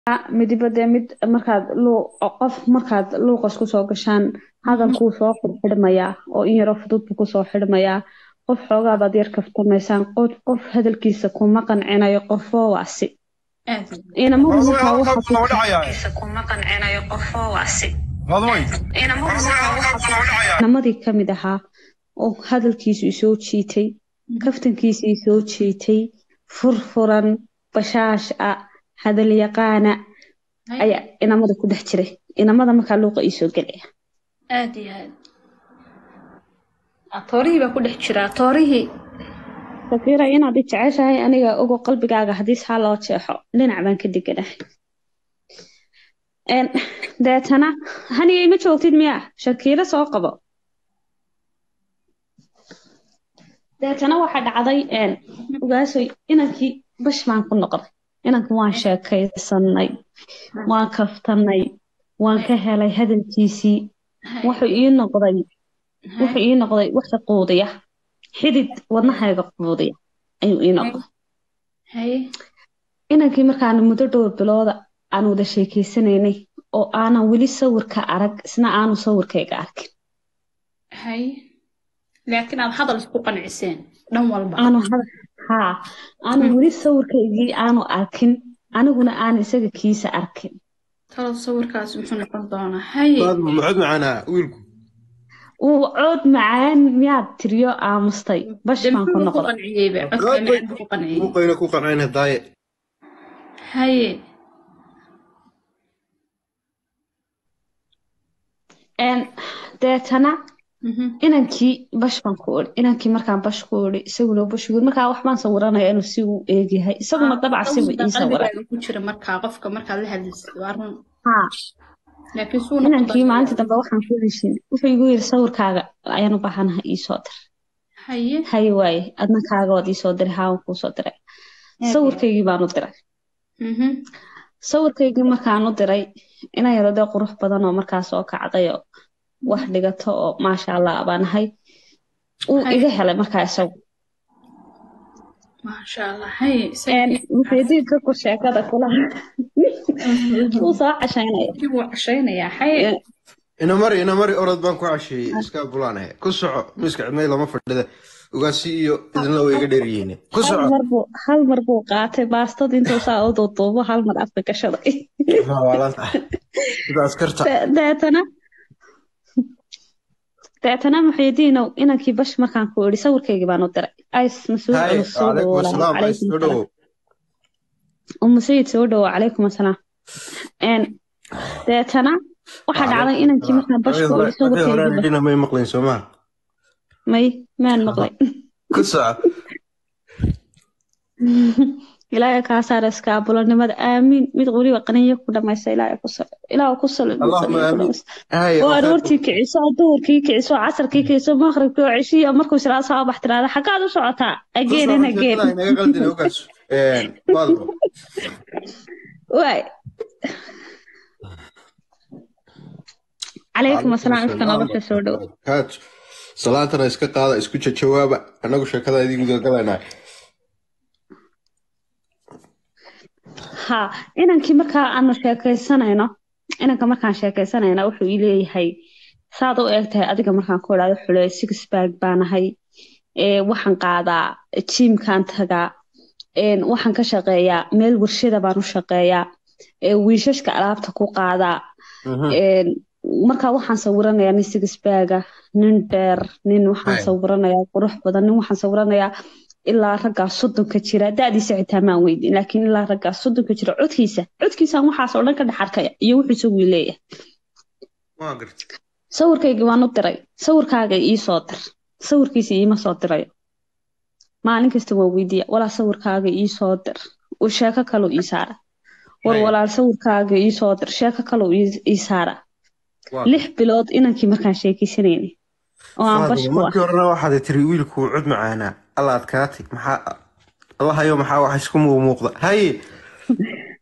midiba dee mid markaad qof markaad luuqas kusoo gashaan hadalkuu soo xidhmayaa oo in yaroo fudud buu kusoo xidhmayaa qof xoogaabaad yar kaftamaysaan qof qof hadalkiisa kuma qancinayo qofoo waasi inamadu markaa inamadii kamid ahaa oo hadalkiisu isoo jiitay kaftankiisa isoo jiitay furfuran bashaash ah hadal yaqaana ayaa inamada ku dhex jiray inamada markaa luuqa iisoo gelaya aad iyo aad toorihii baa ku dhex jiraa toorihii safiira inaad i jeceshahay aniga ogo qalbigaaga haddii saa loo jeexo dhinac baan ka deganahay deetana haniga ima joogtid miyaa shakiiro soo qabo deetana waxaa dhacday ogaasoy inankii bash baan ku noqday inanka waan sheekaysanay waan kaftanay waan ka helay hadalkiisii wuxuu ii noqday wuxuu ii noqday waxa quudiya xidid wadnahayga quudiya ayuu ii noqday inankii markaana muddo dhowr bilooda aan wada sheekeysanaynay oo aanan weli sawirka arag isna aanu sawirkayga arkin laakiin aad hadal isku qanciseen dhan walba haa aanu weli sawirkaygii aanu arkin aniguna aan isaga kiisa arkin talow sawirkaas muxuu noqon doonaa haye mucod macaanaa wiilku uu cood macaan miyaad tiriyo aamustay bash baan ku noqday muuqayna ku qancayna daaye haye deetana inankii bash baan ku iri inankii markaan bash ku iri isaguna bash uri markaa wax baan sawiranaya inuu si uu eegyahay isaguna dabca siba ii sawiray ku jira markaa qofka markaad la hadlaysid waa run haa laakiin suu inankii maalinta dambe waxaan ku heshin wuxuu igu yiri sawirkaaga ayaan u baahanahay iisoo dir haye haye waaye adna kaaga waad iisoo diray haa waan kuusoo diray sawirkaygii baan u diray sawirkaygii markaan u diray inan yaro dee qurux badan oo markaa soo kacday oo wax dhigato oo maasha allah baan ahay uu iga helay markaa isagu maasha allah haye muxiidiinka ku sheekada kulaha wuu soo cashaynaya wuu cashaynayaa haye ina mari ina mari orod baan ku casheeyey iska bulaanahe ku soco miiska cidmay lama fadhida ugaasi iyo idinla way iga dheeryihiin ku soco hal mar buu qaatay baastad intuu saa u duuduubo hal mar afka gashaday sida askarta deetana deetana muxiidiinow inankii bash markaan ku idhi sawirkaygii baan u diray ays masuud culus soo dhawo umu sayid soo dhawo calaykum asalaam deetana waxaa dhacday inankii markaan bash ku idhi sawirkaygii may maqlayn soomaa may maan maqlay ku soco ilaahay kaa saara iskaabulanimada aamiin mid weliba qaniyo ku dhamaysa ilaahay ku sal ilaahu ku sal oo aroortii kiciso oo duhurkii kiciso oo casarkii kiciso maqribkii oo ceshiya markuu siraa soo bax tiraada xaggaad u socotaa ageen in ageen waay calaykum asalaam ifka nolosha soo dhow salaantana iska qaada isku jawaaba annagu sheekada idin gudagalanaa ha inankii markaa aanu sheekaysanayno inanka markaan sheekaysanayna wuxuu ii leeyahay saad u eeg tahay adiga markaan ku idhaado xule sixbag baanahay waxaan qaadaa jiimkaan tagaa waxaan ka shaqeeyaa meel warshada baan u shaqeeyaa wiishashka alaabta ku qaadaa markaa waxaan sawiranayaa nin sixbaga nin dheer nin waxaan sawiranayaa qurux badan nin waxaan sawiranayaa ilaa raggaa soddonka jira da'diisa xitaa maan weydin laakiin ilaa raggaa soddonka jira codkiisa codkiisaan waxaas oo dhan ka dhex arkaya iyo wuxuu isagu leeyahay sawirkaygii waan u diray sawirkaaga ii soo dir sawirkiisa iima soo dirayo maalin kasta waa weydiiya walaa sawirkaaga ii soo dir uu sheeko kaluu ii saara war walaal sawirkaaga ii soo dir sheeko kaluu ii saara lix bilood inankii markaan sheekaysanayna oo aan bash ku markii horena waxaad tiri wiilku cod macaanaa alla adkaatay maxaa allahayo maxaa wax isku muuqda haye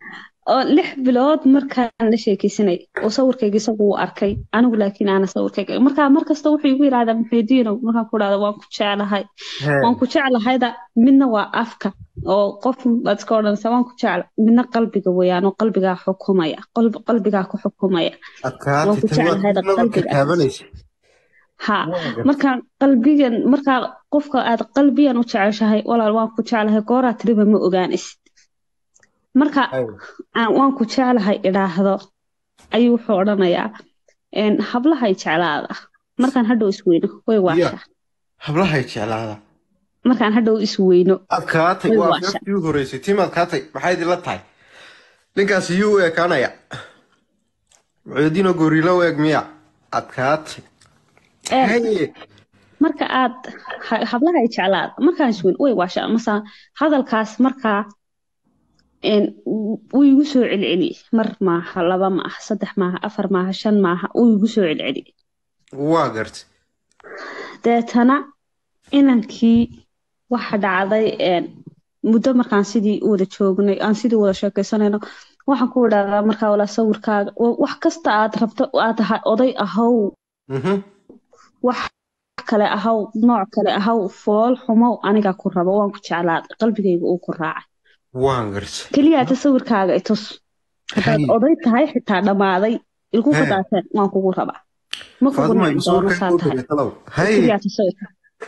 oo lix bilood markaan la sheekeysanay oo sawirkayga isagu uu arkay anigu laakiin aana sawirkayga markaa markasta wuxuu igu yidhahdaa maxaydiinow markaan ku dhahda waan ku jeclahay waan ku jeclahayda midna waa afka oo qof baad iska odhanaysa waan ku jecla midna qalbiga weeyaan oo qalbigaa xukumaya qalb- qalbigaa ku xukumaya waan ku jeclahayda qalbiga ha markaa qalbigan markaa qofka aad qalbiyan u jeceshahay walaal waan ku jeclahay gooraa tiriba ma ogaanaysid marka aan waan ku jeclahay idhaahdo ayuu wuxuu odhanayaa een, hablahay jeclaada markaan hadhow isweyno way waashaa hablahay jeclaada markaan hadhow isweyno adkaatay Way waa waasha. afkii u horeysay tiim adkaatay maxay idinla tahay ninkaas yuu u ekaanaya mucuyadiinoo goriilo u eg miya adkaatay Een, haye marka aad ha- hablahay jeclaada markaan isweyno way waashaa masa hadalkaas markaa een, wuu igu soo celceliyey mar maaha laba maaha saddex maaha afar maaha shan maaha wuu igu soo celceliyey waa gartay deetana inankii waxa dhacday een, muddo markaan sidii u wada joognay aan sidii u wada sheekaysanayno waxaan ku idhahdaa markaa walaa sawirkaaga wa- wax kasta aad rabto aad ahay oday ahow Mhm. wax kale ahaw nooc kale ahaw fool xumow anigaa ku rabo waan ku jeclaaday qalbigayga uu ku raacay waan gartay keliyaata sawirkaaga i tus haddaad Hay. oday tahay xitaa dhammaaday ilku He. qadaateen waan kugu rabaa ma kugu faaduma nici doono saa tahay masawirkaygu talow haye keliyaata sawirka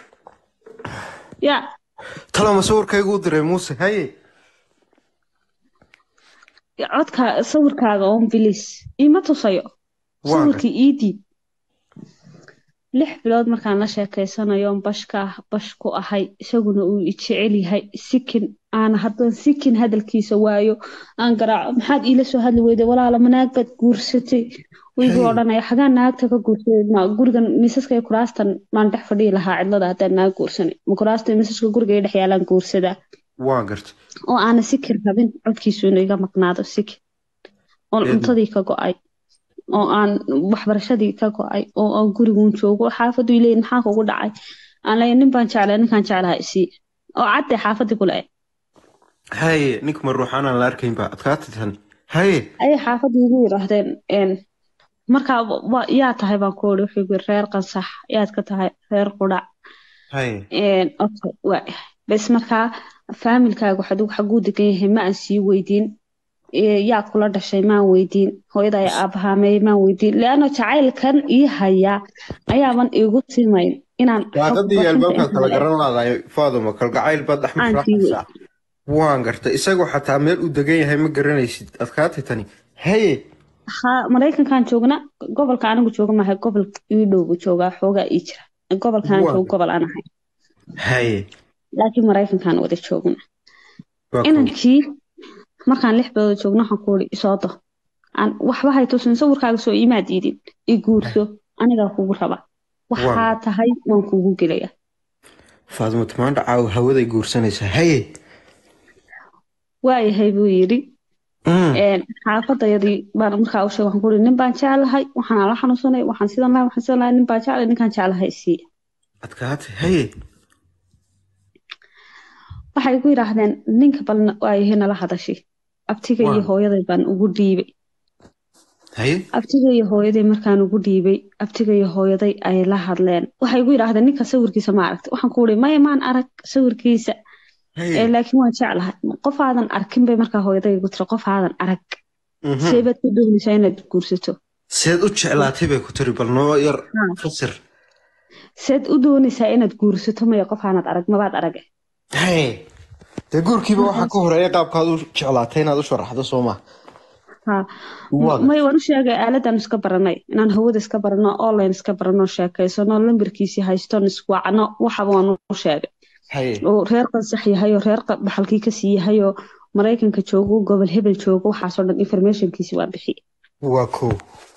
ya talow ma sawirkaygu u diray muuse haye codka sawirkaaga oon bilis iima tusayo Waa sawirkii ii diib lix bilood markaan la sheekaysanayo bashka bash ku ahay isaguna uu i jecel yahay sikin aan haddaan sikin hadalkiisa waayo aan garaaco maxaad iila soo hadli weyday walaala ma naag baad guursatay wiigu Hey. odhanaya xagaan naagta ka guursaday ma gurigan miisaska iyo kuraastan maan dhex fadhiyi lahaa cidlada haddaan naag guursanay ma kuraasta iyo miisaska guriga ay dhex yaalaan guursadaa waan gartay oo aana sikir rabin codkiisuuna iga maqnaado sikir oon Eedo. cuntadii ka go'ay oo aan waxbarashadii ka go'ay oo aan guriguun joogo xaafadu ileeyin maxaa kugu dhacay aan leeyahay nin baan jeclay ninkaan jeclaha isii oo cadde xaafadii kule haye ninka ma ruuxaanaan la arkayn ba adkaatay tan haye ayay xaafadii igu yidhaahdeen een, markaa wa- yaa tahay baan ku uri wuxuu yiri reer qansax yaad ka tahay reer qudhac haye Een, okay, waa bes markaa faamilkaaga waxaad ugu xaguu degan yahay ma aan sii weydiin Ee, yaa kula dhashay maan weydiin hooyada ayaa aabahaamey maan weydiin leanno jacaylkan ii haya ayaaban iigu timayn inaan xog daaqadii iyo barkinta albaabkaad kala intaan garan laadahay faaduma kalgacayl baad dhex Aan mafraxaysaa waan gartay isagoo xataa meel uu degan yahay ma garanaysid adkaatay tani haye ha maraykankan joogna gobolka anigu jooga maahay gobol ii dhowbu joogaa xoogaa ii jira gobolkan Waa. joogo gobol aan ahay haye laakiin maraykankan wada joogna waa inankii markaan lix bilood joogno waxaan ku uri isoodo aan waxba hay tusin sawirkaaga soo imaad iidin i guurso anigaa kugu raba waxaa Waa. tahay waan kugu gelaya faaduma tamaandha caaw hawaday guursanaysaa haye waayahay buu yidhi Mm. een, xaafadayadii baan markaa u sheegay waxaan ku uri nin baan jeclahay waxaan ala xanuunsanay waxaan sidan lahay waxaan sidan lahay nin baan jeclay ninkaan jeclahay isii adkaatay haye waxay ku yidhaahdeen ninka bal waayahay nala hadashay abtiga iyo Waa. hooyaday baan ugu dhiibay haye abtiga iyo hooyaday markaan ugu dhiibay abtiga iyo hooyaday ay la hadleen waxay igu yidhaahdeen ninka sawirkiisa ma aragtay waxaan ku uri maya maan arag sawirkiisa ee haye laakiin waan jeclahay qof aadan arkin bay markaa hooyaday igu tiri qof aadan arag Mhm. seebaad ku doonaysaa inaad guursato seed u jeclaatay bay ku tiri bal noo yar Ha. fasir seed u doonaysaa inaad guursato maya qof aanad arag mabaad arag haye dee guurkiiba waxaa ka horeeya qaabkaad u jeclaatay inaad u sharaxdo soo ma ha Waa. may waan u sheegay aaladan iska baranay inaan hawada iska barano online iska barano sheekaysano lambarkiisii haystoon iswacno waxaba waan u sheegay haye oo reer qansax yahay oo reer qa- baxalkii kasii yahay oo maraykanka joogo gobol hebel joogo waxaasoo dhan informationkiisi waa bixiyey waa kow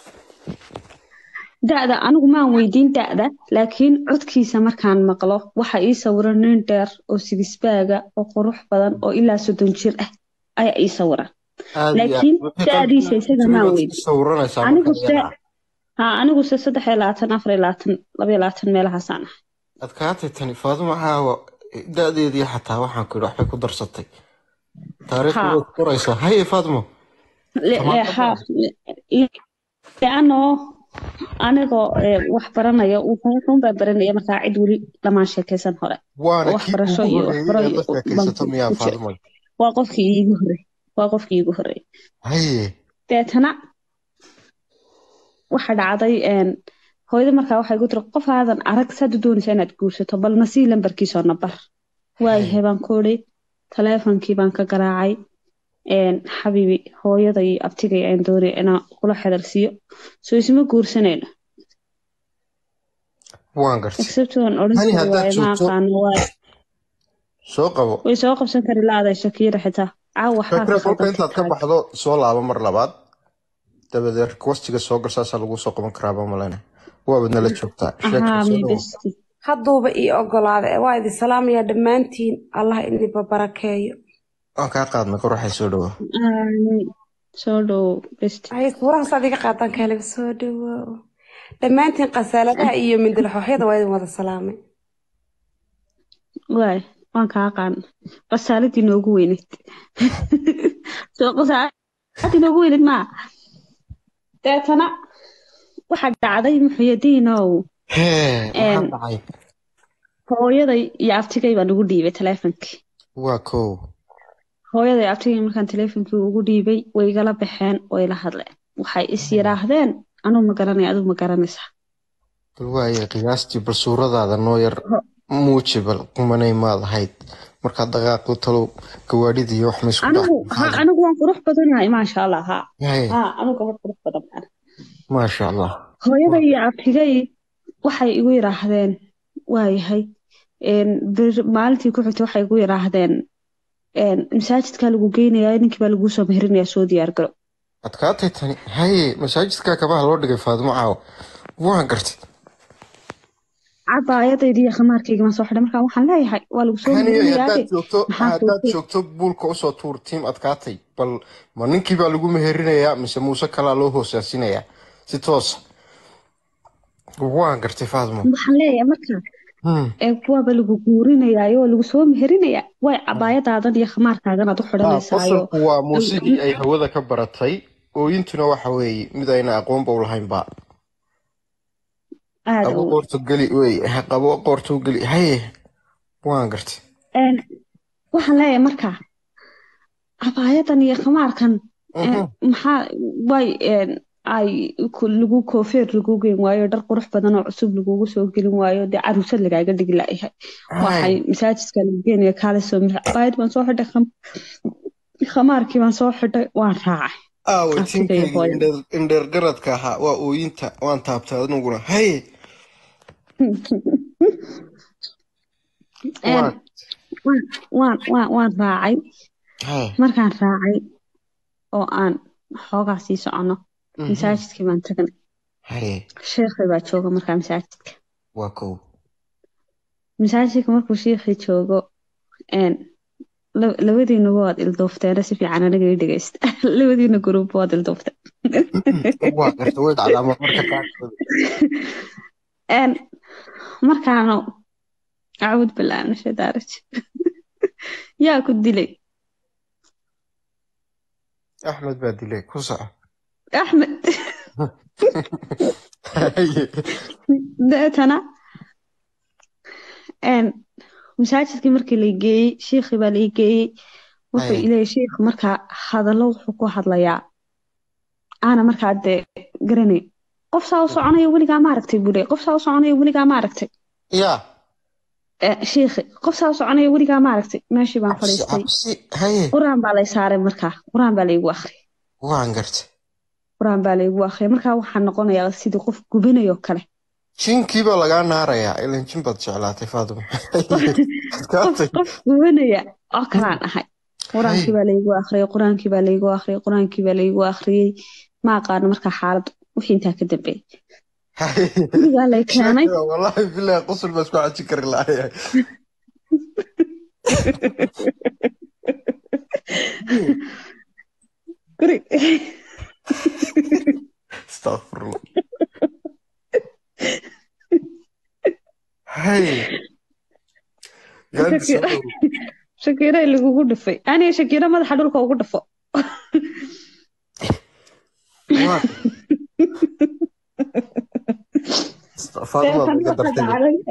da'da anigu maan weydiin da'da laakiin codkiisa markaan maqlo waxa ii sawiran nin dheer oo sigisbaaga oo qurux badan oo ilaa soddon jir ah ayaa ii sawiran Aad iyo Laakiin aad. Wixii da'diisa qalbiga isaga ku maa jira baad weydin. iska sawiranaysaa anigu marka se iyada. ha anigu se saddex iyo labaatan afar iyo labaatan laba iyo labaatan meelahaasaan ah adkaatay tani faaduma caawa da-deedii xataa waxaan ku yidhi waxbay ku darsatay taariikhda Ha. way qoraysaa haye faadmo Le- le- ha le- le- leano anigoo eh, wax baranaya wuxuun baa baranaya markaa cid weli lamaan sheekaysan hore waana oo kii waxbarasho ugu iyo horreeyay waxbaro ee la iyo baan sheekaysato ku miyaa ku jira faadumay waa qofkii iigu horreey waa qofkii iigu horreey haye deetana waxa dhacday een, hooyada markaa waxay ku tiri qof aadan arag saad u doonaysa inaad guursato bal nasii lambarkiisoo nabar waayahay baan ku idhi taleefonkii baan ka garaacay een, xabiibi hooyada iyo abtigay aan doonaya inaan kula xidhalsiiyo soo isma guursanayno waan gartay except waan odhan hani kari haddaad waaye ma joogto aqaano waaye soo qabo way soo qabsan kari la-aday shakiira xitaa caaw waxaa shakira ka kolka khaldan intaad ka tiktok baxdo soo laabo mar labaad dabadeed requestiga soo gal saasaa lagu soo qaban karaaba malena waabad nala joogtaa sheekada ahaa soo mi dhawo besti hadduuba ii ogolaada waa idin salaamayaa dhammaantiin allah idinba barakeeyo waan kaa qaadnay qoraxay soo dhawo Aamin. soo dhow besti hay suurahaas aad iga qaadan kaleba soo dhawow dhammaantiin khasaaladaha iyo mindilxooxyada waa idin wada salaamay waay waan kaa aqaan qasaaladii noogu weyneyd soo qasaaladii noogu weyneyd maa deetana waxaa dhacday muxuyadiinow hee maxaa een, dhacay hooyaday iyo abtigay baan ugu dhiibay taleefonkii waa kow hooyaday abtigay markaan taleefonkii ugu dhiibay way igala baxeen way la hadleen waxay is yidhaahdeen anuu ma garanaya aduu ma garanaysaa bal waaye qiyaastii bal suuradaada noo yar Ho- muuji bal qumanay maad ahayd markaad dhaqaaqdo talow gawaadhida iyo wax ma isku anigu dhaafin ha maxaa anigu waan qurux badanahay maasha allah ha hee ha anigu gabadh qurux badan baan maasha allah hooyaday iyo abtigay waxay igu yidhaahdeen waayahay een, bir- maalintii ku xigtay waxay igu yidhaahdeen een, masaajidkaa lagu geynayaa ninkii baa laguu soo meherinayaa soo diyaar garo adkaatay tani haye masaajidka kabaha loo dhigay faadimo caawa waan gartay cabaayadayda iyo khamaarkayga maan soo xidhay markaa waxaan leeyahay waa lagu soo haniyo meherinayaa haddaad joogto maxaa haddaad kuugu joogto buulka usoo tuur tiim adkaatay bal ma ninkii baa lagu meherinayaa mise muuse kalaa loo hoosaasinayaa si toosa waan gartay faadimo waxaan leeyahay markaa Hmm. ee waaba lagu guurinayaa waa lagu soo meherinayaa way cabaayadaadan iyo khamaarkaagan aad u Ah, xidhanaysaayo qosolku waa muusigii ay hawada ka baratay ooyintuna waxa weeye mid ayna aqoonba u lahaynba aada qabo u qoorto geli wey ha qabo qoorto geli haye waan gartay een, waxaan leeyahay markaa cabaayadan iyo khamaarkan een, Mhm. maxaa way een, ay ku- lagu koofeer lagu geyn waayo dhar qurux badan oo cusub lagugu soo gelin waayo dee caruusad lagaaga dhigi laayahay waxay Hay. masaajidka lagu geenaya kaale soo mir cabaayad baan soo xidhay kham- khamaarkii baan soo xidhay waan raacay aawe abtigay tiinkaygii hooyo indheer- indheer garadka ahaa waa ooyinta waan taabtay aniguna haye Een, waan waan waan waan waan raacay haye markaan raacay oo aan xoogaa sii socono Mhm. masaajidkii baan tagnay haye sheekhay baa jooga markaa masaajidka waa kow masaajidka markuu sheekhii joogo een, la- labadiina waad ilduufteena si fiican aniga ii dhegeysta labadiina gruub waad ilduufteen waa gartay way dhacdaa marmarka qaarkood een, markaanu acuud bilaa min shaytaan rajiim yaa ku dilay axmed baa dilay ku soco axmed haye deetana een, masaajidkii markii la geeyey shiikhii baa la geeyey wuxuu haye ileeyay shiikhu markaa hadallo wuxuu ku hadlayaa aana markaa dee garanay qof saa u soconaya weligaa ma aragtay buu leeyay qof saa u soconaya weligaa ma aragtay yaa Eh, shiikhi qof saa u soconaya weligaa ma aragtay meeshii baan cabsi fadhiistay cabsi haye qur-aan baa lay saaray markaa qur-aan baa laygu akhriyay waan gartay qur-aan baa laygu akhriyay markaa waxaa noqonayaa sidii qof gubanayo kale jinkii baa lagaa naarayaa ilan jin baad jeclaatay faadimo qof adkaatay qof gubanaya oo kalaan ahay haye qur-aankii baa laygu akhriyay qur-aankii baa laygu akhriyay qur-aankii baa laygu akhriyay ma aqaano markaa xaalad wixii intaa ka dambeeyay haye gurigaa lay keenay sheekada wallaahi bilahi qusul baa isku caji kari lahayahay guri astaqfirullah haye gaandi soo shakira dhow shakira lagugu dhufay aniga shakira madaxa dhulka ugu dhufo waa faaduma iga dartay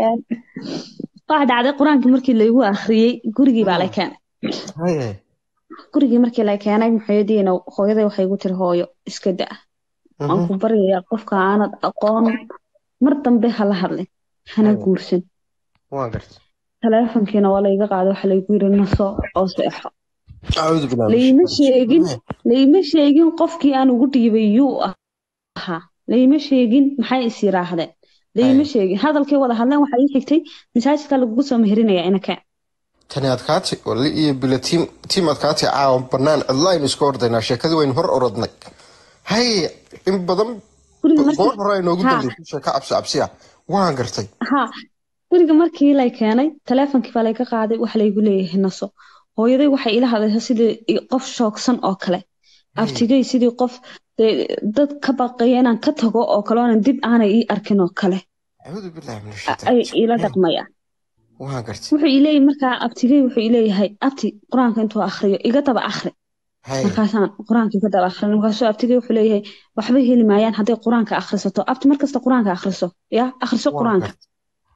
waxa dhacday qur-aankii markii laygu akhriyey gurigii baa la keenay haye gurigii markii la keenay maxayadiina hooyaday waxay igu tiri hooyo iska da waan ku baryayaa qofka aanad aqoon mar dambe hala hadlin hana Aywa. guursan waa gartay taleefonkiina waa layga qaaday waxa laygu yiri naso oo seexo acuudu billahi min layma shaytaani sheegin rajiim. layma sheegin qofkii aan ugu dhiibay yuu ahaa layma sheegin maxay is yiraahdeen layma Aywa. sheegin hadalkay wada hadleen waxaa ii xigtay masaajidka lagugu soo meherinayaa inaka tani adkaatay wali iyo bila tiim tiim adkaatay caawa banaan cidlaynu iska ordaynaa sheekadii waynu hor orodnay haye in badan guriga markii goor hore ay noogu Ha. dambeysay sheeko cabsi cabsi ah waan gartay ha guriga markii lay keenay taleefonkii baa layga qaaday waxa laygu leeyahay naso hooyaday waxay ila hadlaysaa sidii i- qof shoogsan oo kale aftigay sidii qof dee dad ka baqaya inaan ka tago oo kale oonan dib aanay ii arkin oo kale acuudu billahi min a- shaytaani ay rajiim. ila dhaqmayaan waan gartay wuxuu ileeyahay markaa abtigay wuxuu ileeyahay abti qur-aanka intuu akhriyo iga daba akhri haye markaasaan qur-aanka iga daba akhrin markaasuu abtigay wuxuu leeyahay waxba heli maayaan hadday qur-aanka akhrisato abti markasta qur-aanka akhriso ya akhriso waan qur-aanka gartay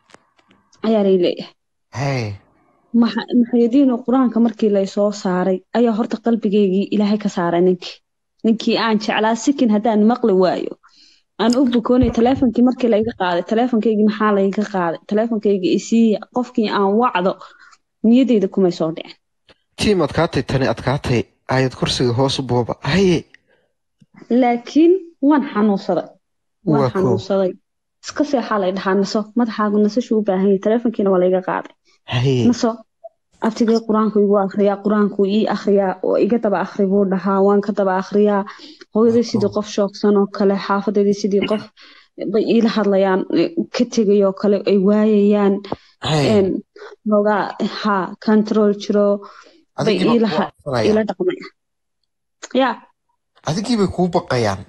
ayaa lay leeyahay haye maxa- maxayadiinu qur-aanka markii lay soo saaray ayaa horta qalbigeygii ilaahay ka saaray ninkii ninkii aan jeclaa sikin haddaan maqli waayo aan u bukoonay taleefonkii markii layga qaaday taleefonkaygii maxaa layga qaaday taleefonkaygii isiiya qofkii aan wacdo niyadeyda kumay soo dhicin tiim adkaatay tani adkaatay ayad kursiga hoos booba haye laakiin waan xanuunsaday waan Waa koow. xanuunsaday iska seexaa lay dhahaa naso madaxaagu nasashuu u baahan yahay taleefonkiina waa layga qaaday haye naso abtigay qur-aanku igu akhriyaa qur-aanku ii akhriyaa oo iga daba akhri buu dhahaa waan ka daba akhriyaa hooyaday sidii qof shoogsan oo kale xaafadeedii sidii qof bay iila hadlayaan eh, ka tegay oo kale ay waayayaan haye een, noogaa ha control jiro bay adigiiba iila kuu ha- cabsanayaan iila dhaqmaya ya adigiibay kuu baqayaan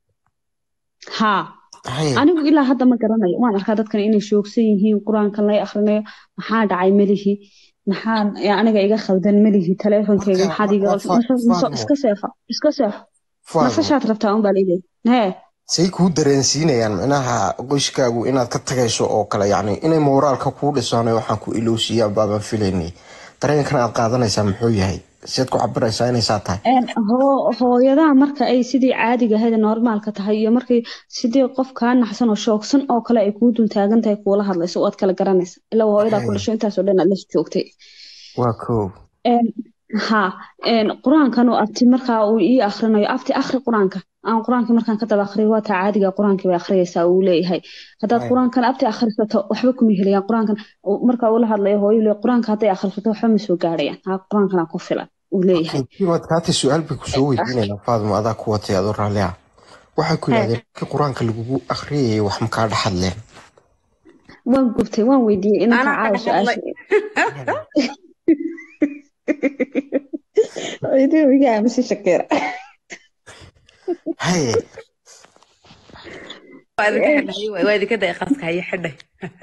ha haye anigu ilaa hadda ma garanayo waan arkaa dadkan inay shoogsan yihiin qur-aankan lay akhrinayo maxaa dhacay melihi maxaa ya, aniga iga khaldan melihi taleefonkeyga Marka- maxaad iga marka naso Fa- naso Faatimo. iska seexo iska seexo Faatimo, nasashaad rabtaa unbaa leeyahay hee say kuu dareensiinayaan micnaha qoyskaagu inaad ka tagayso oo kale yacni inay mooraalka kuu dhisaan waxaan ku ilowsiiyaan baabaan filaynay dareenkan aad qaadanaysaa muxuu yahay siad ku cabiraysaa inay saa tahay Een, hoo- hooyadaha marka ay sidii caadiga ahayd ee normaalka tahay iyo markay sidii qof kaa naxsan oo shoogsan oo kale ay kuu dul taagan tahay kuula hadlayso waad kala garanaysa ilaa waa hooyadaa ku Hey. dhasho intaasoo dhan aad la joogtay waa koow Een, ha een, qur-aankan uu abti markaa uu ii akhrinayo abti akhri qur-aanka aan qur-aankii markaan ka daba akhriyo waa taa caadiga qur-aankii bay akhriyaysaa uu leeyahay haddaad Hey. qur-aankan abti akhrisato waxba kuma helayaan qur-aankan uu- markaa ula hadlayo hooyo le qur-aanka hadday akhrisato waxba ma soo gaarayaan ha qur-aankana ku filan uu leeyahay tiimaad kaatay su-aal bay kusoo weydiinayaan faadimo adaa ku watay adoo raalli ah waxay ku yidhahdeen markii qur-aanka lagugu akhriyayay wax makaa dhexadleen waan gubtay waan weydiiyey inanka Anaa caawa ka hadlay. su-aasha Weydiin wiga aamise shakeera haye waa idinka xidhay waa idinka day qaska haya xidhay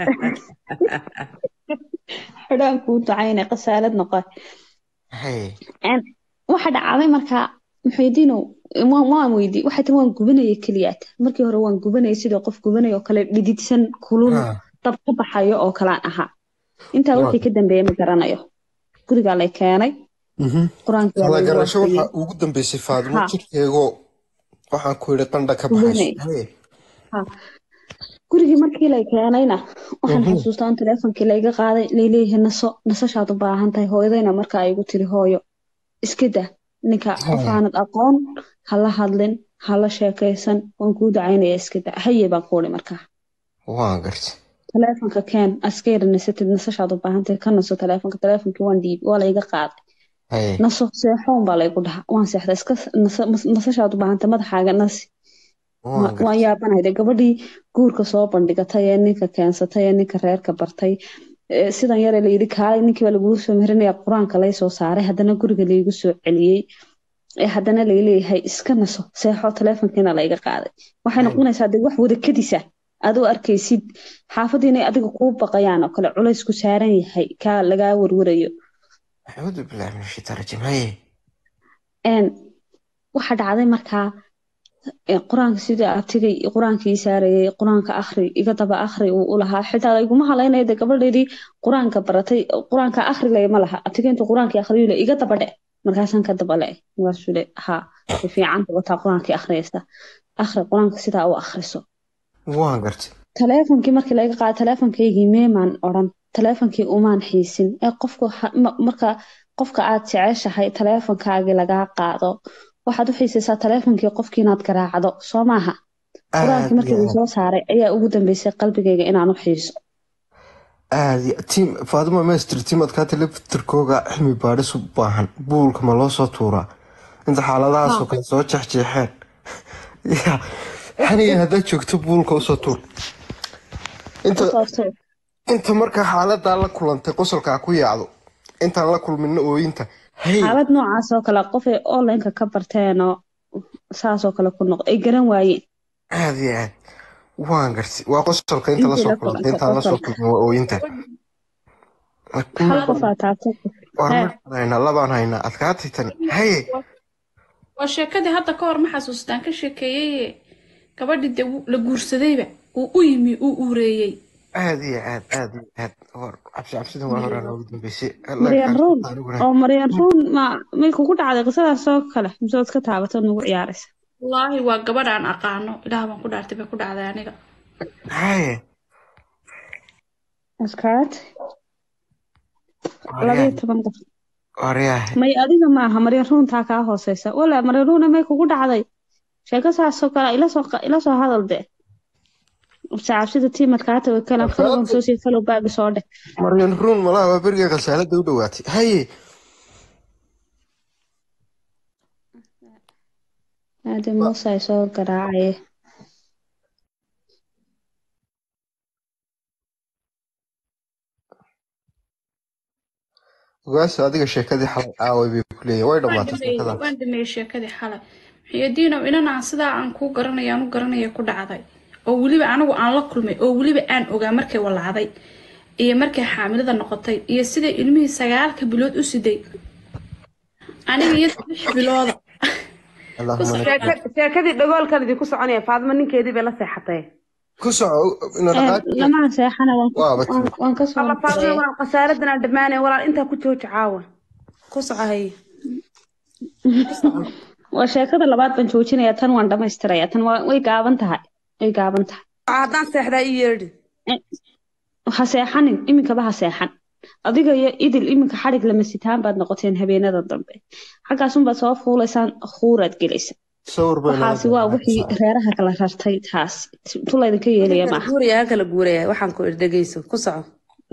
xidhaan kuu ducayna qasaalad noqon haye Een, waxa dhacday markaa maxaydiinow waan waan weydii waxay tiri waan gubanaya keliyaat markii hore waan gubanaya sidii qof gubanaya oo kale dhididsan kulul Ah. dab ka baxayo oo kalaan ahaa intaa Waa. wixii ka dambeeyay ma garanayo gurigaa lay keenay Mhm. qur-aankii waa kala laygu garasho akhriyey waxaa ugu dambeysay faadimo Ha. jirkeegoo waxaan ku yidhi qandha ka baxayso Gubanay. haye gurigii markii lay keenayna waxaan Mhm. xasuustaa in taleefonkii layga qaaday layleeyahay naso nasashaad u baahan tahay hooyadayna markaa igu tiri hooyo iska dah ninka Haa. qof aanad aqoon hala hadlin hala sheekaysan waan kuu ducaynaya iska da haye baan ku uri markaa waan gartay taleefonka keen askayra nasatid nasashaad u baahan tahay ka naso taleefonka taleefonkii waan dhiibi waa layga qaaday haye naso seexoon baa laygu dhaha waan seexda iska naso- nasashaad u baahan tahay madaxaaga nasi waan waan gartay yaabanayda gabadhii guurka soo bandhigatay ee ninka keensatay ee ninka reerka bartay ee sidan yare layidhi kaalay ninkii baa lagugu soo meherinaya qur-aanka lay soo saaray haddana guriga laygu soo celiyey ee haddana layleeyahay iska naso seexo taleefonkiina layga qaaday waxay Ay. noqonaysaa dee wax wada kadisa aad u arkaysid xaafadii inay adiga kuu baqayaan oo kale culays ku saaran yahay kaa lagaa warwarayo acuudu billahi min ashaitaan rajiim haye Een, waxa dhacday markaa ee qur-aanka sidii abtigay qur-aankii saarayay qur-aanka akhri iga daba akhri uu u lahaa xitaa iguma halaynaya de gabadheedii qur-aanka baratay qur-aanka akhri lay ma laha abtigay intuu qur-aankii akhriyu le iga daba dhe markaasaan ka daba le markaasuu le ha way fiicanta wataa qur-aankii akhriyaysa akhri qur-aanka sidaa u akhriso waan gartay taleefonkii markii laga qaado taleefonkaygii meemaan odhan taleefonkii umaan xiisin ee qofku ha- ma- marka qofka aad jeceshahay taleefonkaagii lagaa qaado waxaad u xiisaysaa taleefonkii qofkii inaad garaacdo soo maaha qur-aankii markii aad uu soo saaray ayaa ugu dambeysay qalbigayga inaan u xiiso aad tiim faadimo master tiim adkaata laftirkooga cilmi baadhis u baahan buulka ma loo soo tuuraa inta xaaladahaasoo kale soo jeexjeexeen ya xaniga haddaad joogto buulka usoo tuur inta Sababtoo inta markaa xaaladaa la kulantay qosolkaa ku yaacdo intaan la kulmina ooyinta hey xaalad noocaas oo kale qofay onlineka ka barteenoo saasoo kale ku noqdo ay garan waayeen aad iyo aad waan gartay waa qosolka inta Intii lasoo la kulantay kulantay intaan lasoo qosolka. kulmin waa ooyinta hal qof aa taabtay waar Hee. markaan haynaa labaan haynaa adkaatay tani haye waa sheekadii hadda ka hor ma xasuustaan ka sheekeeyey gabadhii dee wuu- la guursadayba uu u yimi uu uureeyey aad iyo aad aad iyo aad war cabsi cabsida waa horaa noogu dambeysay maryan ruun aniguna oo maryan ruun ma may kugu dhacday qisadaas oo kale mise waad ka taabatay nagu ciyaaraysa wallaahi waa gabadh aan aqaano ilaah baan ku dhaartay bay ku dhacday aniga haye askaat labayo toban qof waryahay may adiga maaha maryan ruuntaa kaa hooseysa walaa maryan ruuna may kugu dhacday sheeko saasoo kale ila soo ila soo hadal de cabsida tiimadkaata way kala falowan soo sii falow baagi soo dheh maryan ruun malaha waa beriga khasaalada u dhowaatay haye aade muuse ay soo garaacaye ogaasha adiga sheekadii xalay aaway bay ku leeyihin way waan dhammaatay dhameeyey sheekadaas waan dhameeyey sheekadii xalay xiyadiinow inanaan sidaa aan kuu garanaya aan u garanaya ku dhacday oo weliba anigu aan la kulmay oo weliba aan ogaa markay walacday iyo markay xaamilada noqotay iyo siday ilmihii sagaalka bilood u siday aniga iyo lix bilooda Allahumma Ku lak- Sheeka- sheekadii dhagoolkan idinku soconaya faadimo ninkeedii bay la seexatay ku soco ina dhaqaaqi lamaa seexana waan ku- Waaba waan- waan ka soo alla faadimo diray walaal khasaaradan aan dhammaanay walaal intaa ku jooji caawa ku soco haye waa sheekada labaad baan joojinaya tan waan dhamaystiraya tan waa- way gaaban tahay way gaaban tahay haddaan seexdaa ii yeedhi ha seexanin iminkaba ha seexan adiga iyo idil iminka xadhig lama sitaan baad noqoteen habeenada dambe xaggaasunbaad soo fuulaysaan khuuraad gelaysa sawir bay nala waxaasi waa wixii reeraha kala rartay taas tu laydinka yeelaya kala maaha guuraya ha kala guuraya waxaan ku dhegeyso ku soco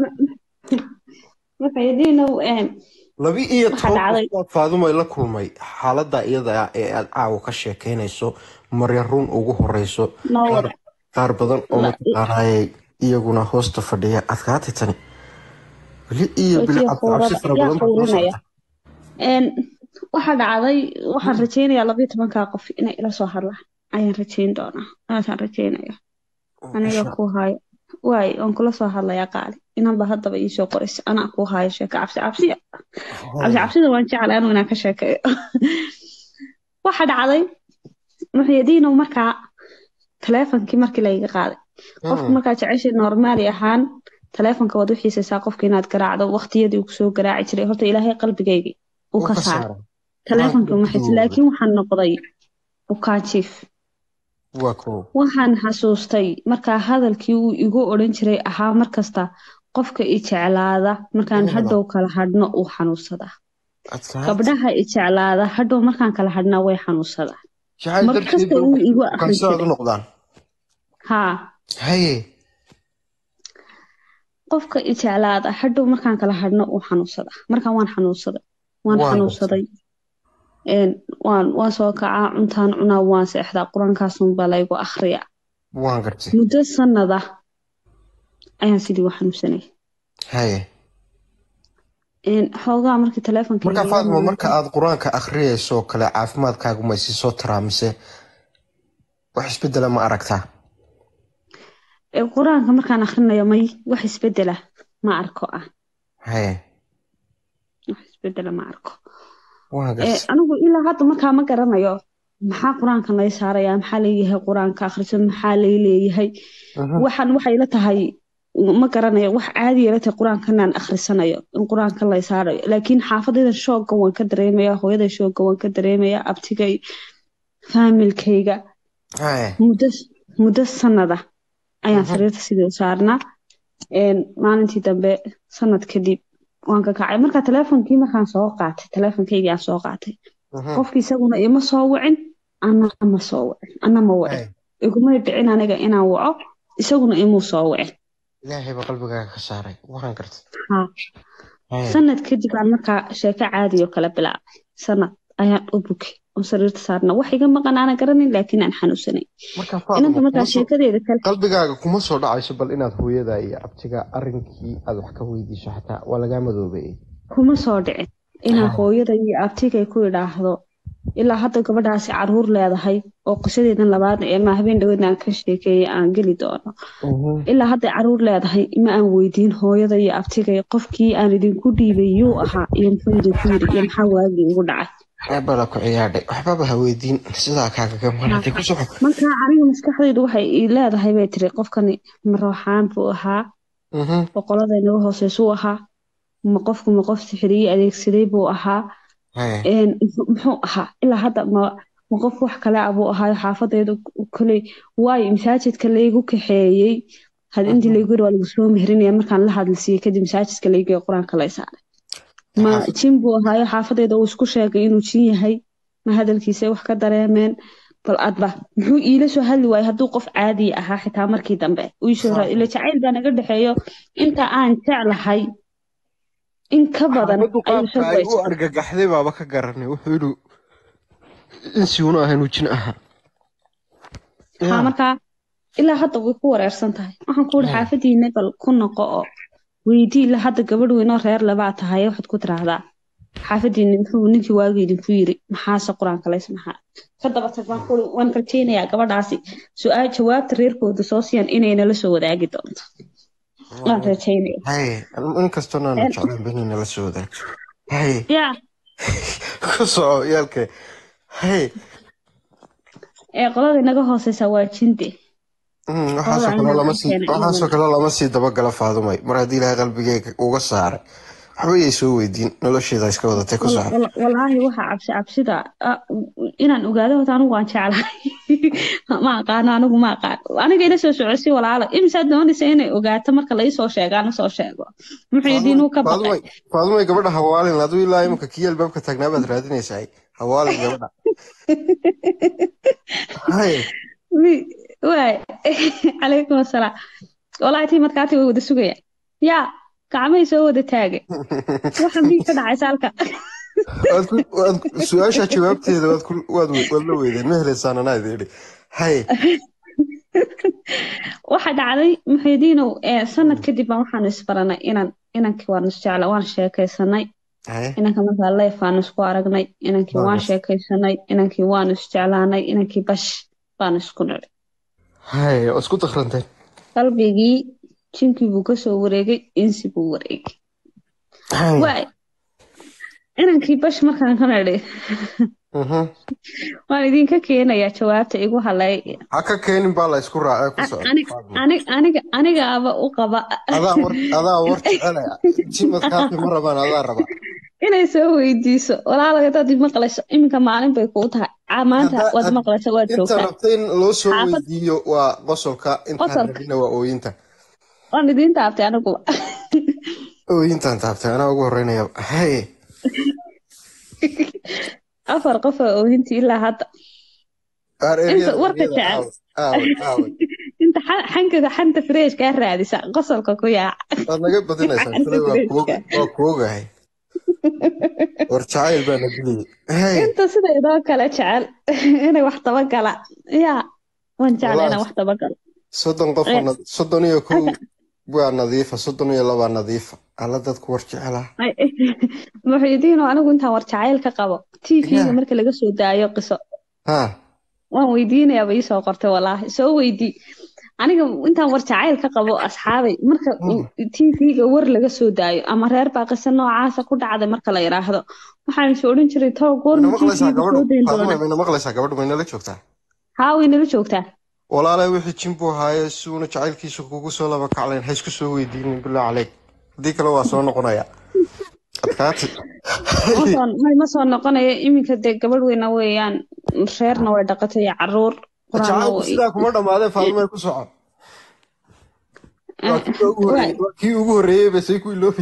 waxaydiinow laba iyo Waxaa toban dhacday. qofood faadumay la kulmay xaalada iyada ah ee aad caawa ka sheekeynayso maryan ruun ugu horeyso noo qaar qaar badan oo La- mataqaanayay iyaguna hoosta fadhiya adkaatay tani weli iyo Wejiga bilcad cabsi khuurada fara yaa badan baa kula khuurinaya. socota Een, waxaa dhacday waxaan rajeynayaa labayo tobankaa qof inay ila soo hadlaan ayaan rajeyn doonaa aasaan rajeynaya aniga ku hayo waay waan kula soo hadlayaa qaali inanba haddaba iisoo qoraysa anaa ku hayo sheeko cabsi cabsiya cabsi cabsida waan jeclay anigu inaan ka sheekeeyo waxa dhacday muxyadiinow markaa taleefonkii markii layga qaaday qofka markaa jeceshay normaali ahaan taleefonka waad u xiisaysaa qofka inaad garaacdo waqtiyadii uu kusoo garaaci jiray horta ilaahay qalbigaygii uu ka saaray taleefonka uma xiisa laakiin waxaan noqday bukaanjiif waa kow waxaan xasuustay markaa hadalkii uu igu odhan jiray ahaa markasta qofka i jeclaada markaan Inaba. hadhow kala hadhno uu xanuunsadaa adkaatay gabdhaha i jeclaada hadhow markaan kala hadhnaa way xanuunsadaa jacayl mar darteed kasta bay uu igu u akhri kansaad u jiray noqdaan haa haye qofka i jeclaada hadhow markaan kala hadhno uu xanuunsadaa markaan waan xanuunsaday waan Waan xanuunsaday Een, waan waan soo kacaa cuntaan cunaa waan seexdaa qur-aankaasunbaa laygu akhriyaa waan gartay muddo sanada ayaan sidii u xanuunsanay haye Een, xoogaa markii taleefonka marka iiga faadimo muuqday- marka aad qur-aanka akhriyayso kale caafimaadkaagu ma isi soo taraa mise wax isbedela ma aragtaa Ee, qur-aanka markaan akhrinayo may wax isbedela ma arko ah haye wax isbedela ma arko waan Ee, gartay anigu ilaa hadda markaa ma garanayo maxaa qur-aankan lay saarayaa maxaa leeyahay qur-aanka akhriso maxaa lay leeyahay waxaan waxay la tahay ma garanayo wax caadi la tahay qur-aankanaan akhrisanayo in qur-aanka lay saarayo laakiin xaafadayda shoogga waan ka dareemaya hooyada shoogga waan ka dareemaya abtigay faamilkayga Haye. muddo muddo sanada ayaan sariirta sidii u saarnaa Een, maalintii dambe sanad kadib waan ka kacay marka teleefonkii markaan soo qaatay teleefonkaygii aan soo qaatay Mhm. qofkii isaguna ima soo wicin ana ma soo wicin ana ma wicin Haye. igumay dhicin aniga inaan waco isaguna imuu soo wicin ilaahay baa qalbigaaga ka saaray waxaan gartay Ha. Haye. sanad kadib aan markaa sheeko caadi oo kale bilaabay sanad ayaan u bukay oo sariirta saarna wax iga maqan aanan garanin laakiin aan xanuunsanay marka inanta Faatimo, markaa kuma soo- sheekadeeda kale qalbigaaga kuma soo dhacayso bal inaad hooyada iyo abtiga arrinkii aad wax ka weydiiso xataa waa lagaa madoobay kuma soo dhicin inaan Ah. hooyada iyo abtigay ku idhaahdo ilaa hadda gabadhaasi caruur leedahay oo qisadeedan labaad ee ma habeen dhaweedna aan ka sheekeeyay aan geli doono ilaa hadday caruur leedahay ma aan weydiin hooyada iyo abtigay qofkii aan idinku dhiibay yuu ahaa iyo muxuu idinku yiri iyo maxaa waagii ugu dhacay bala ku ciyaadhay waxbaba ha weydiin sidaa kaagaga maratay ku soco marka aniga maskaxdaydu waxay ii leedahay bay tiri qofkani ma rooxaan buu ahaa Mhm. boqolada inaga hooseysuu ahaa ma qofku ma qof sixiriyey adeegsaday buu ahaa Haye. een, muxuu- muxuu ahaa ilaa hadda ma ma qof wax kale ah buu ahaayo xaafadeedu koley waayo masaajidka laygu kaxeeyey had intii laygu yiri waa lagu soo mehrinaya markaan la hadlisiiyey kadib masaajidka laygeeyo qur-aanka lay saaray ma Xaafad- jin buu ahaayo xaafadeeda uu isku sheegay inuu jin yahay ma hadalkiisa wax ka dareemeen bal adba muxuu iila soo hadli waayey hadduu qof caadi ahaa xitaa markii dambe uu isoo ra- ila jacayl baa naga dhexeeyo inta aan jeclahay in ka badan xaafaddu ayuu qaabka ay u soo argagaxday baaba ka garanay wuxuu yidhi insiuna ahayn uu jin ahaa haa markaa ilaa hadda way ku wareersan tahay waxaan ku ihi Yeah. xaafadiina bal ku noqo oo weydii ilaa hadda gabadh weynoo reer labaa tahay waxaad ku tiraahdaa xaafadiina muxuu ninkii waagi idinku yiri maxaase qur-aanka lays maxaa ka daba tag baan ku ihi, waan rajaynayaa gabadhaasi su-aal jawaabta reerkooda soo siiyaan inay nala soo wadaagi doonto waan rajaynaya haye inkastoo naanu jeclaan benina la soo wadaagto haye yaa ku soco yaalke haye ee qolada inaga hooseysa waa jinde Mm, waxaasoo kale lama sii waxaasoo kale lama sii dabagala faadumay mar haddii ilaahay qalbigeyga uga saaray waxba yay soo weydiin nolosheeda iska wadatay ku soco Wal- walaahi waxa cabsi cabsida ah, inaan ogaado horta anigu waan jeclahay ma aqaano anigu ma aqaan aniga ila soo socodsi walaalo imisaad doonaysa inay ogaato marka lai soo sheegaana soo sheego muxuu yidhi inuu ka baqay faadumay faadumay gabadha hawaalin aduu ilaa imika kii albaabka taagnaa baad raadinaysaa hawaalin gabadha haye Mi- waay calaykum asalaam walaahi tii markaati way wada sugayaan yaa gacmahay soo wada taagay waxa mii ka dhacay saalka waad ku waad ku- su-aasha jawaabteeda waad ku waad we- waad la weydeen ma helaysaan anaa idin idhi haye waxa dhacday muxiidiinow ee sanad kadib baan waxaanu isbaranay inaan inankii waan isjecla waan sheekaysanay haye inanka markaa leef baanu isku aragnay inankii waan Waagas. sheekaysanay inankii waanu isjeclaanay inankii bash baanu isku nidhi haye oo isku dakranteen qalbigii jinkii buu kasoo wareegay insi buu wareegay haye waay inankii bash markaan ka nidhi Mhm. waan idinka keenayaa jawaabta igu halay ha ka keenin baa la isku raacay ku soco Ani- Faaduma. ani- aniga anigaaba u qaba adaa war adaa war jecelaya jimadkaasi ma rabaan adaa raba inay soo weydiiso walaalaga dad maqlayso iminka maalin bay kuu tahay Aa, maanta Hadda- waad had- maqlaysa waad inta joogtaa rabta in loo soo Xaafad- weydiiyo waa qosolka intaan Qosolka. rabina waa ooyinta waan idiin taabtay aniguba ooyintaan taabtay anaa ugu horeynaya haye afar qof oo oohintii ilaa hadda Aar Inta eryada- warka eryada jecel. aawe, aawe, aawe. inta xa- xankaga xanta fresh kaa raadisa qosolka ku yaaca waad naga badinaysaa kule waa kuog- waa kuogahay war jacayl baa na diliyey haye inta sida idoo kale jecel inay wax dabagala yaa waan jecla inaan Walaal. wax dabagalo soddon qof Eh. soddon iyo kow waa nadiifa soddon iyo labaa nadiifa alla dadku war jecela muxiidiino anigu intaan war jacayl ka qabo tvga Yeah. marka laga soo daayo qiso ha waan weydiinayaaba iisoo qortay walaahi soo weydii aniga intaan war jacayl ka qabo asxaabay marka tv-ga war laga soo daayo ama reer baa qisa noocaasa ku dhacday marka la yidhaahdo waxaan is odhan jiray too mayna goorma maqlaysaa tv-ga soo dayn gabadhu doona faaduma mayna maqlaysaa gabadhu maynala joogtaa haa way nala joogtaa walaalay wixii jimbu ahaaye si uuna jacaylkiisa kugu soo laba kaclayn ha isku soo weydiinin bilaa caleyk haddii kale waa soo noqonaya adkaati ma soo may ma soo noqonayo iminka dee gabadh weyna weeyaan reerna way dhaqatay iyo caruur quraanna jacaylku way sidaa kuma dhammaadeen faadumay ku socon waa kii ugu waay horreeyey waa kii ugu horreeyey basay ku iloobi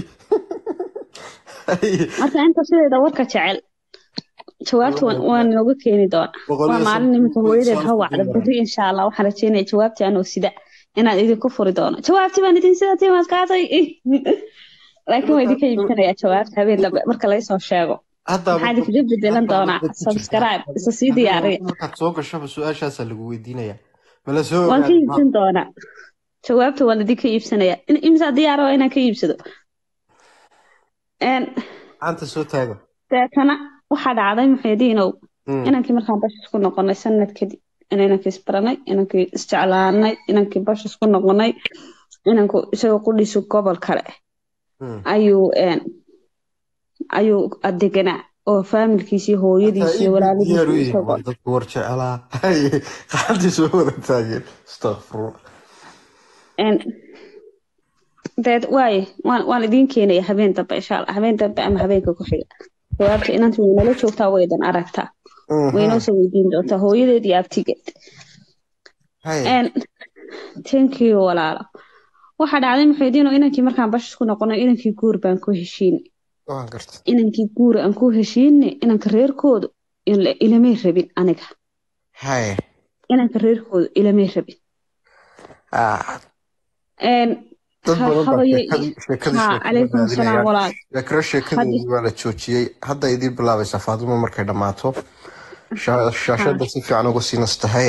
marka inta sideeda warka jecel jawaabta waan waan inooga keeni doonaa boqol waa iyo maalin soddon iminka hooyadeed ha soddon wacda berri insha allah waxaan rajeynaya jawaabta anoo sida inaan idinku furi doono jawaabtii baan idin sida timaad qaatay laakiin waa idinka iibsanayaa jawaabta habeen dambe marka laysoo sheego haddaaba maxaa idinkaga bedelan doonaa dad ku jirtaa subscribe isa sii diyaariya markaad soo gashaba su-aashaasaa lagu weydiinaya mala soo waan ka ogaadi iibsan doonaa jawaabta waan idinka iibsanayaa In- imsaa diyaara waa inaan ka iibsado Een, gacanta soo taaga deetana waxaa dhacday muxuudiinow Mm. inankii markaan bash isku noqonay sanad kadib in inankii isbaranay inankii isjeclaanay inankii bash isku noqonay inanku isagoo qudhiisu gobol kale Mm. ayuu een, ayuu adeganaa oo faamilkiisii Hataa hooyadiisii iibku diyaar u walaalihiisii yihiin isagoo waa dadku war jecelaa gacantii soo wada taageen astaqfirullah een, deed waaye waan waan idiin keenaya habeen dambe insha allah habeen dambe ama habeenka ku xiga jawaabta inantu way nala joogtaa waydan aragtaa waynoo soo weydiin doontaa hooyadeed iyo abtigeed Hay. Een, thank you walaalo waxaa dhacday muxuudiino inankii markaan bash isku noqonay inankii guur baan ku heshiinay waan garta inankii guur aan ku heshiinay inanka reerkoodu ila- ilamay rabin aniga hay inanka reerkoodu ilamay rabin Ah, Een, dad ha- badan baa habaye sheekadii sheekadii ha sheekada calaykum asalaam raadinaya walaal yakra sheekadeedii waa la joojiyey hadda idiin bilaabaysaa faadimo markay dhammaato Sha- shaashada si fiican uga sii nastahay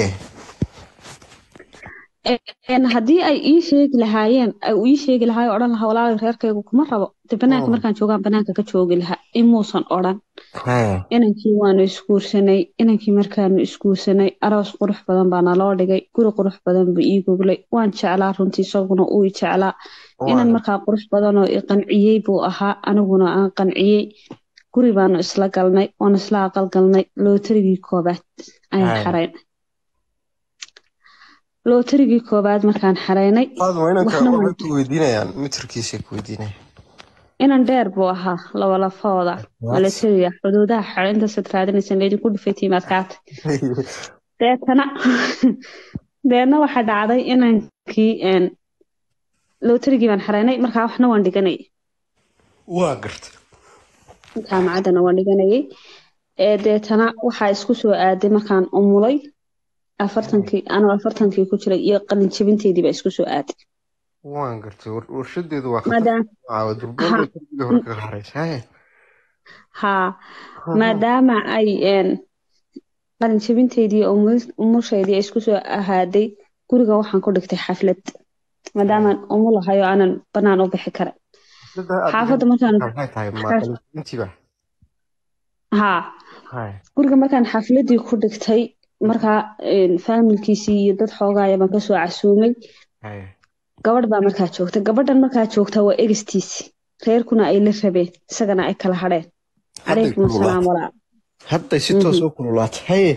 Een, haddii ay ii sheegi lahaayeen ay uu ii sheegi lahaay odhan lahaa walaal reerkaygu kuma rabo de banaanka Mm. markaan joogaan banaanka ka joogi lahaa imuusan odhan Hay. inankii waanu isguursanay inankii markaanu isguursanay aroos qurux badan baa naloo dhigay guri qurux badan buu ii goglay waan jeclaa runtii isaguna uu i jeclaa inan Waan- markaa qurux badan oo i qanciyey buu ahaa aniguna aan qanciyey guri baanu isla galnay waanu isla aqal galnay lootarigii koobaad ayaan Hay. xaraynay lootarigii koobaad markaan xaraynay faadimo inanka waxna waxay waan ku weydiinayaan mitirkiisay ku weydiinayaan inan dheer buu ahaa laba lafooda milatariga xuduudaha xarintaasad raadinaysan laydinku dhufay tiimaadkaata deetana deetna waxaa dhacday inankii een, lootarigii baan xaraynay markaa waxna waan dhiganayay waa garta jaamacaddana waan dhiganayay ee deetana waxaa isku soo aaday markaan umulay afartankii anoo afartankii ku jiray iyo qalin jebinteydii baa isku soo aaday waan gartay war- warshadeedu waa khatar maadaama caawa durbaanbay ha darbiga hore kaga haraysa Hay. haa maadaama ay een, qalin jebinteydii oo umul- umushaydii ay isku soo ahaaday guriga waxaan ku dhigtay xaflad maadaamaan umulahay oo aanan banaan u bixi karin Dada aad xaafadda dhigan markaan maxay tahay ma xaf- qalinjebintiiba haa Hay. guriga markaan xafladii ku dhigtay markaa een, faamilkiisii iyo dad xoogaaya baan kasoo casuumay Hay. gabadh baa markaa joogta gabadhan markaa joogta waa egistiisi reerkuna ay la rabeen isagana ay kala hadheen hadday calaykum asalaam kululaatay walaal hadday si toos u kululaatay haye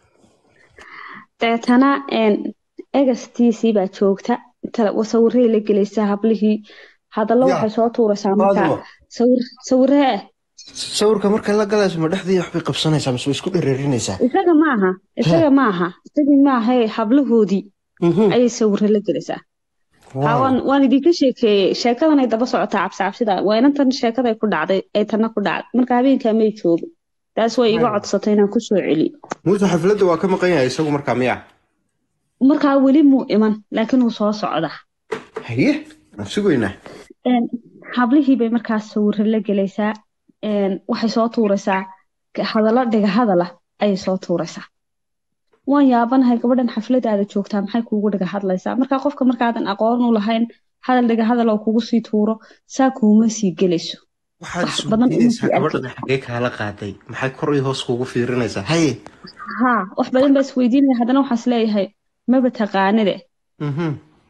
deetana een, egastiisii baa joogta tala- sawirey la gelaysaa hablihii hadallo Ya. waxay soo tuuraysaa markaa faadimo sawir sawiree sawirka markay la galayso ma dhexdii waxbay qabsanaysaa mise way isku dhereerinaysaa isaga maaha isaga maaha isagii maaha hablahoodii Mhm. ayay sawiro la gelaysaa Ha, Wow. waan waan idinka sheekeeyey sheekadan ay daba socotaa cabsi cabsida waa inantan sheekaday ku dhacday ay tanna ku dhacday marka habeenkaa may joogin taas way iga codsatay inaan kusoo celiyo muuse xafladda waa ka maqan yahay isagu markaa miya markaa weli muu iman laakiin wuu soo socdaa haye waan sugaynaa Een, hablihii bay markaas sawiro la gelaysaa een, waxay soo tuuraysaa ka- hadallo dhiga hadala ayay soo tuuraysaa waan yaabanahay gabadhan xafladaada joogtaa maxay kuugu dhiga hadlaysaa markaa qofka markaadan aqoon u lahayn hadal dhiga hadal oo kugu sii tuuro saa kuuma sii gelayso waxaad wax badan uma isweydiinaysaa sii arki gabadhan xagee kaala qaaday maxay kor iyo hoos kugu fiirinaysaa haye haa wax badan baa isweydiinaya haddana waxaas leeyahay maba taqaanide mhm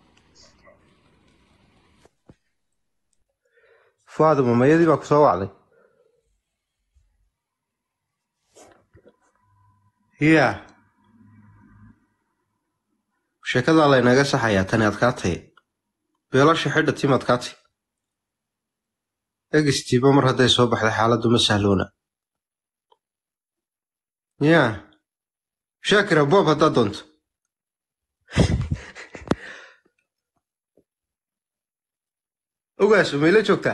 faaduma mayadii baa ku soo wacday ya sheekadaa laynaga saxayaa tani adkaatay beelasha xidha tim adkaatay egistiiba mar hadday soo baxday xaaladdu ma sahloona ya shaakira boob haddaad doonto ogaaso mayla joogtaa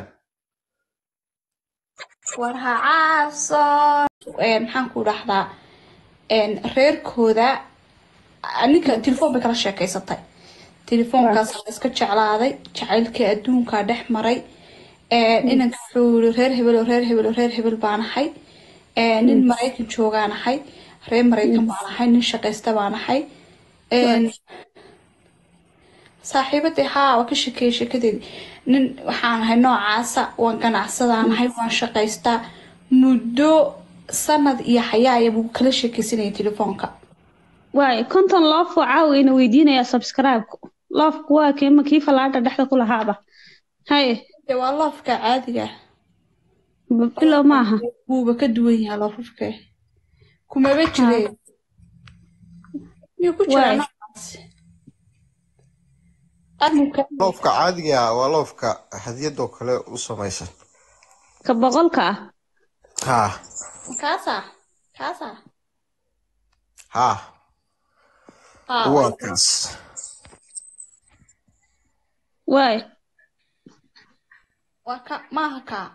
war ha caabson maxaan ku dhahdaa reerkooda ninka telefoon bay kala sheekeysatay telefoonkaas la iska jeclaaday jacaylkii adduunkaa dhex maray inanka wuxuu yiri reer hebel oo reer hebel oo reer hebel baan ahay nin maraykan joogaan ahay reer maraykan baan ahay nin shaqaysta baan ahay saaxiibadii haa waa ka shekeeyey sheekadeedii nin waxaan ahay noocaasa waan ganacsadaan ahay waan shaqaystaa muddo sanad iyo xayaaya buu kala sheekeysanayay telefoonka waay konton loof oo caawina weydiinaya subscribe-ku loofku waa keema kii fallaadha dhexda ku lahaaba haye dee waa loofka caadiga bilow maaha wuuba ka duwan yahay loofafka kumaba jireen miyuu ku jiraa Waay. noocaas arrinka loofka caadiga ah waa loofka hadiyadoo kale u samaysan ka boqolka ah haa kaasa kaasa haa haa waa kaas waay waa ka maaha kaa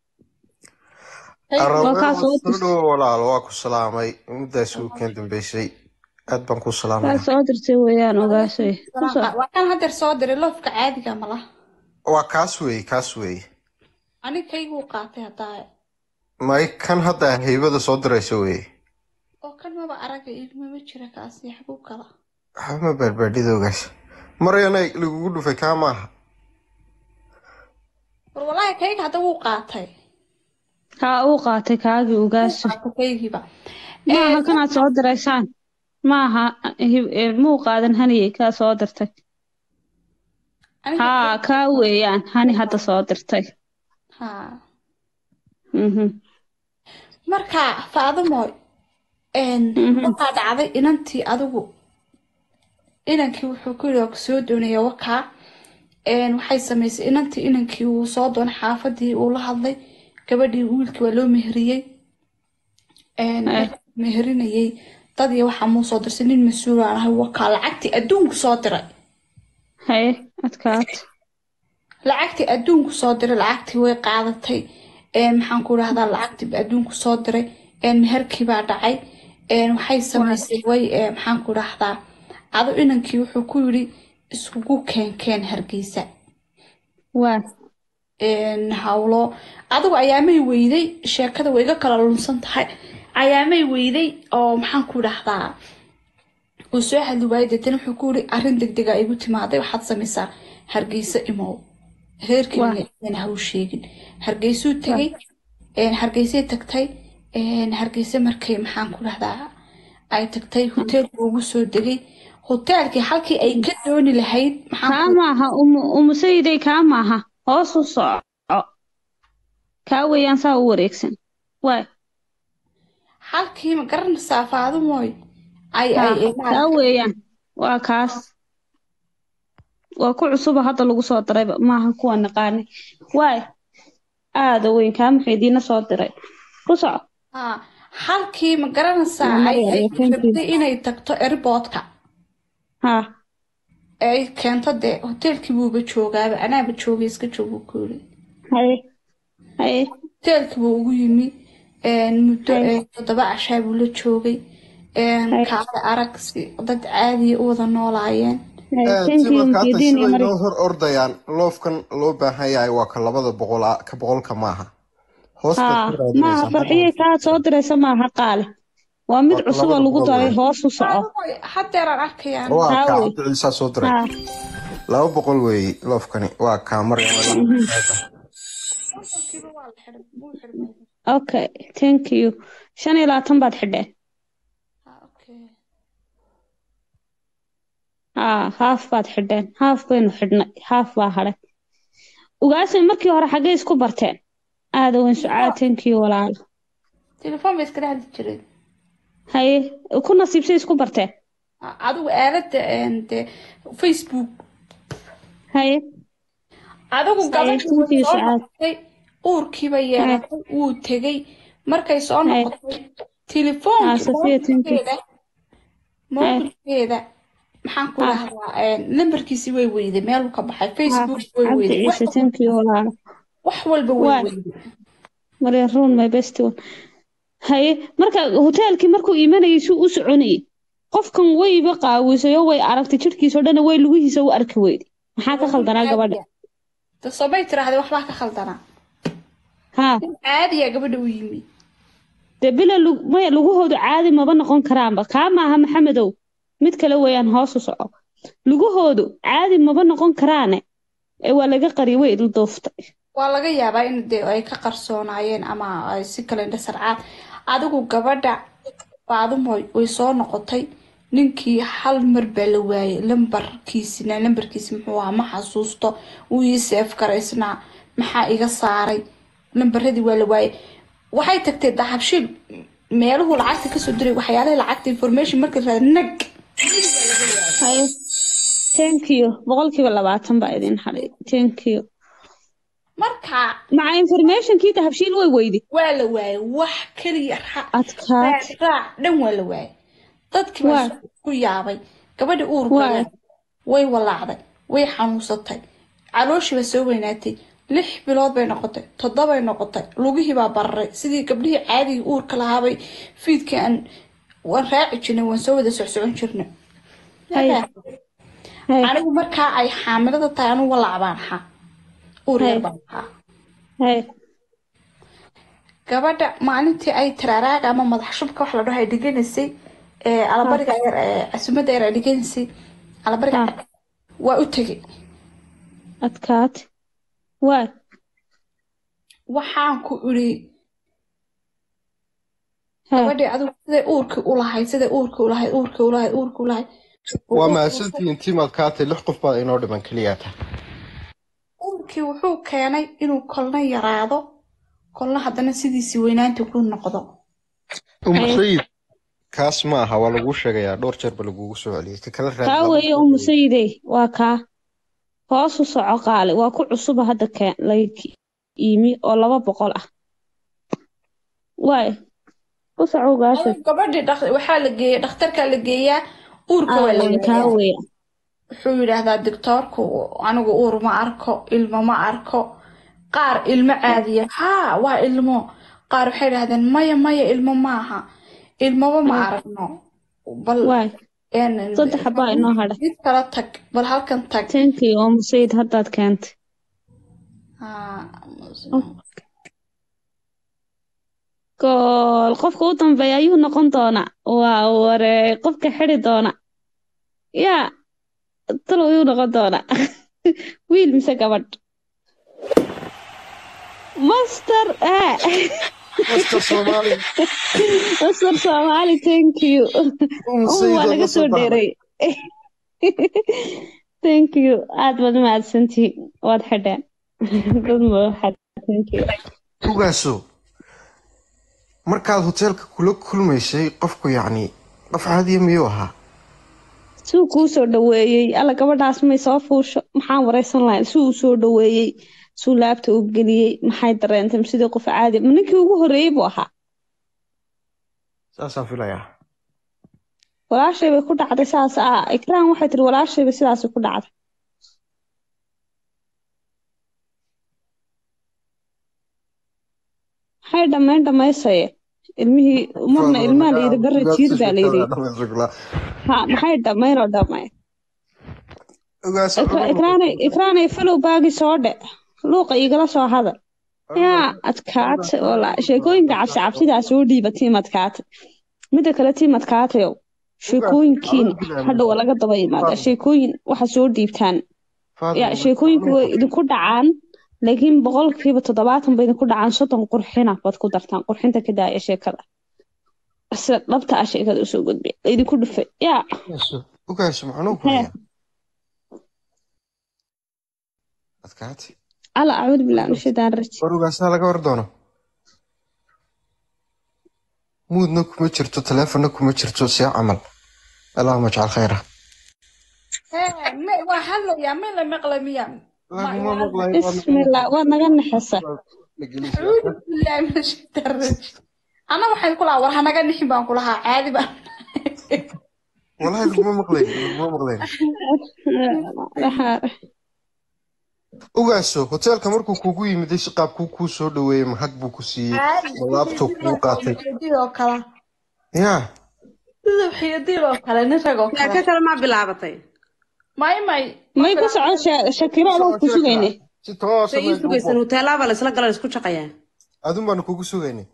waa kaa soo soo dhowo walaalo waa ku salaamay muddaas wiilkan dambeysay aad baan ku kaa salaamaya soo dirtay weeyaan ogaasay ku soo waa kan hadeer soo diray loofka caadiga mala waa kaas weeye kaas weeye anigkayguu qaatay haddaa may kan hadda haybada soo diraysa weeye oo kan maba araga ilmama jira kaasi xaguu kala waxba ma baarbaadhidoogaas maryanay lagugu dhufay kaa maaha war walaahi kayga hadda wuu qaatay kaa uu qaatay kaagii ogaaso qaatay kaygiiba maaha kanaad soo diraysaan maaha hib- eh, muu qaadan haniyey kaa soo dirtay aniga haa kaa weeyaan hani hadda soo dirtay haa mhm marka faadumoy Mhm. waxaa dhacday inantii adigu inankii wuxuu ku yidhi waa ku soo doonaya wakaa waxay samaysay inantii inankii uu soo doonay xaafadii uu la hadlay gabadhii wiilkii waa loo meheriyey Eh. meherinayay dad iyo waxaa muu soo dirsay nin mas-uul aan ahay wakaa lacagtii adduunku soo diray haye adkaat lacagtii adduunku soo diray lacagtii way qaadatay een, maxaan ku dhahdaa lacagtii adduunku soo diray een, meherkii baa dhacay een, waxay samaysay way ee, maxaan ku dhahdaa adu inankii wuxuu ku yidhi iskugu keenkeen hargeysa waa een, hawlo adigu ayaamay weyday sheekada way iga kala lunsan tahay ayaamay weyday oo maxaan ku dhahdaa uu soo hadli waayay deetana wuxuu ku yidhi arrin degdega igu timaaday waxaad samaysaa hargeysa imow reerkii Waa. aan haw sheegin hargeysuu tegay een, hargeysay tagtay een, hargeysa markay maxaan ku dhahdaa ay tagtay hoteelku ugu soo degay hoteelkii halkii ay ka dooni lahayd maxaan kaa ku maaha umu umu sayiday kaa maaha hoos u soco kaa weeyaan saa u wareegsan waay halkii ma garanaysaa faadumooy ay haa ay kaa weeyaan waa kaas waa ku cusuba hadda lagu soo dirayba maaha kuwa naqaanay waay aada weyn kaa maxaydiina soo diray ku soco haa halkii ma garanaysaa Waa ay ay Maryam, thank you. rabtay inay tagto airportka haa ay keento dee hoteelkii buuba joogaaba anaaba joogay iska joogu ku yiri haye haye hoteelkii buu ugu yimi een, muddo Hay. ee, toddoba cashaa buu la joogay een, Hay. kaale arag si dad caadiya u wada noolaayeen haye thank you timarka hata maxaydiin iyo sibay mari noo hor ordayaan loofkan loo baahan yahay waa ka labada boqol ah- ka boqolka maaha hoos baad haa ka raadinaysaa maaha hadda farxiyey kaa soo diraysa maaha qaale waa mid Waa cusub oo labada lagu boqol daray weeye. hoos u soco Faadumooy, haddeeraan arkayaan waa haa kaa wey cabdi ciisaa soo diray haa laba boqol weeye loofkani waa kaa maryam Kontonkiiba waa la xidhay, wuu xidhmay. okay thank you shan iyo labaatan baad xidheen Haa, okay. haa haaf baad xidheen haaf baynu xidhnay haaf baa hadhay ugaasay markii hore xaggay isku barteen aada weyn sucaatankii walaalo telefoon bay iskala hadli jireen haye ku nasiibsay isku barteen A- adigu aalada een, dee facebook haye adigu gabadhii way Saytuuntii soo sucaad. noqotay uurkiiba yeelatay wuu tegey markay soo Hey. noqotay telefoonki Ah, Safiya tuntii. mobilkeeda mobilkeeda maxaan ku Ah. dhahdaa lambarkiisi way weyday meeluu ka baxay facebook way cabdi weyday ciise tankii walaalo wax walba way Waa. weyday marya ruun my best one haye marka hoteelkii markuu imanayay suu u soconayay qofkan wayba qaawisay oo way aragtay jidhkiisa oo dhan way lugihiisa u arki weyday maxaa ka khaldanaa gabadha de soomay tiraahday waxbaa ka khaldanaa haa nin caadiya gabadha u yimi dee bila lug- maya lugahoodu caadi maba noqon karaanba kaa maaha maxamedow mid kale weeyaan hoos u soco lugahoodu caadi maba noqon karaane ee waa laga qariyay way idil dooftay waa laga yaabaa in dee ay ka qarsoonaayeen ama ay si kale indha sarcaad adigu gabadha baadumoy way soo noqotay ninkii hal mar baa la waayay lambarkiisina lambarkiisi muxuu ahaa ma xasuusto wuu ii seef garaysnaa maxaa iga saaray lambaradii waa la waayay waxay tagtay dahabshiil meeluhu lacagta kasoo diray waxyaalihii lacagta information markii la raada nag haye thank you boqolkiiba labaatan baa idin hadhay thank you marka maca informationkii dahabshiil way weydi waa la waayay wax keliya raac adkaad raac dhan waa la waayay dadkii baa Waa. ku yaabay gabadha uurka Waa. leh way walaacday way xanuunsatay calooshii baa soo weynaatay lix bilood bay noqotay toddobay noqotay lugihii baa bararay sidii gabdhihii caadiga uurka lahaabay fiidkii aan waan raaci jirnay waan soo wada socsocon jirnay Hay. Hay. anigu markaa ay xaamilada tahay anigu walaac baan ahaa uur yar Hay. baan ahaa haye gabadha maalintii ay taraaraaga ama madax shubka wax la dhaho ay dhiganaysay ee alabariga yar ee casumadda yar ay dhiganaysay alabariga Ah. waa u tegay adkaad waay waxaan ku iri Hee. gabadhii adigu siday uurkii u lahayd siday uurkii u lahayd uurkii u lahayd uurkii u lahayd waa mahadsantihiin timaad kaatay lix qof baad inoo dhiman keliyaata uurkii wuxuu keenay inuu kolna yaraado kolna haddana sidiisii weynaanta ku noqdo umusayid kaas ma aha waa laguu sheegayaa dhowr jeer ba lagugu soo celiyay ka kala raadi kaa laba weeye jeer umu weeye. sayidey waa kaa hoos u soco qaali waa ku cusuba hadda keen layg iimi oo laba boqol ah waay u soco gaasha Adigu gabadhii dhaq- waxaa la geeyay dhakhtarkaa la geeyaa uurka waa la aawan kaa waayaa weeye wuxuu yidhaahdaa doctoorku anigu uur ma arko ilmo ma arko qaar ilmo caadiya haa waa ilmo qaar waxay yidhahdeen maya maya ilmo maaha ilmoba ma aragno bal waay een- saddex baa inoo hadha mid kala tag bal halkan tag tankii umu sayid haddaad keentay Haa, gool qofka u dambeeya ayuu noqon doonaa waa waree qofka xidi doona yaa talow ayuu noqon doonaa wiil mise gabadh master eh Master Soomaali master soomaali thank you umusayid waa waad laga la soo soo baxday dheeray thank you aad baad mahadsantihiin waad xidheen dad mahad thank you ugaaso markaad hoteelka kula kulmaysay qofku yacni qof caadiya miyuu ahaa suu kuu soo dhaweeyey alla gabadhaas may soo fuusho maxaan wareysan lahayn suu u soo dhaweeyey suu laabta u geliyey maxay dareentay ma sidii qof caadi ma ninkii ugu horreeyey buu ahaa saasaan filayaa walaashay bay ku dhacday saas ah ikraan waxay tiri walaashay bay sidaasi ku dhacday maxay dhammayn dhammaysaye ilmihii marna ilmaha la yidhi barra jiir baa la yidhi ha maxay dhammayn oo dhammayn ugaaso Ikra- ikraanay ikraanay falow baagi soo dhe luuqa igala soo hadal yaa adkaatay oo la sheekooyinka cabsi cabsidaa soo dhiiba tiim adkaatay midda kale tiim adkaatayow sheekooyinkiina hadhow waa laga daba yimaada sheekooyin waxa soo dhiibtaan ya sheekooyinku way idinku dhacaan laakiin boqolkiiba toddobaatan bay idinku dhacaan soddon qurxina baad ku dartaan qurxinta ka daaya sheekada sida dhabta ah sheekada usoo gudbiya idinku dhufay yaa ugaaso macnuu ku Hee. hayaa adkaate alla acuudu billahi min shaytaan rajiim warugaasaa laga war doono muudna kuma jirto taleefonna kuma jirto see camal allahuma jcal khayra Hee, me- waa hadlayaa ma la maqla miya laguma maqlayo bismillah waad naga naxaysa acuudu billahi min ashaytaan rajiim ana waxay kulahaa war hanaga nixin baan kulahaa caadi baan walahi laguma maqlayn laguma maqlayn Waxaa- ogaaso hoteelka markuu kugu yimiday si qaabkuu kuu soo dhaweeyey mahad buu ku siiyey ma laabtoo kuu qaatay oo kale yaa sida xiyadiil oo kale nin rag oo yaa kale ka kale maa bilaabatay may may may ku socon Sha- shakiro adoo ku sugayne si toosa se ii sugaysan huteelaaba la isla gala la isku shaqayaa adun baanu kugu sugaynay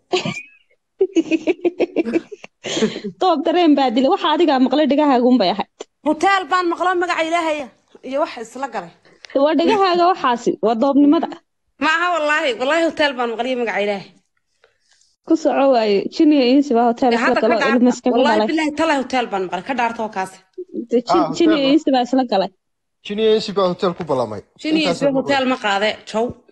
doob dareen baa dilay waxa adigaa maqlay dhegahaagun bay ahayd huteel baan maqlo magaca ilaahaya iyo wax isla galay waa dhegahaaga waxaasi waa doobnimada ma aha wallaahi wallaahi huteel baan maqliyo magaca ilaahay ku soco waaye jiniya insi baa hotel Dee isla hadda ka galo ilma dhaarta iskaga wallaahi dhalay bilaahi talaa huteel baan maqlay ka dhaarta oo kaasi Dee jin- Ah, jiniya hotel. insi baa isla galay jiniyensi baa hotel ku ballamay shin iyo Intaasaan isbe huteel ma qaade jow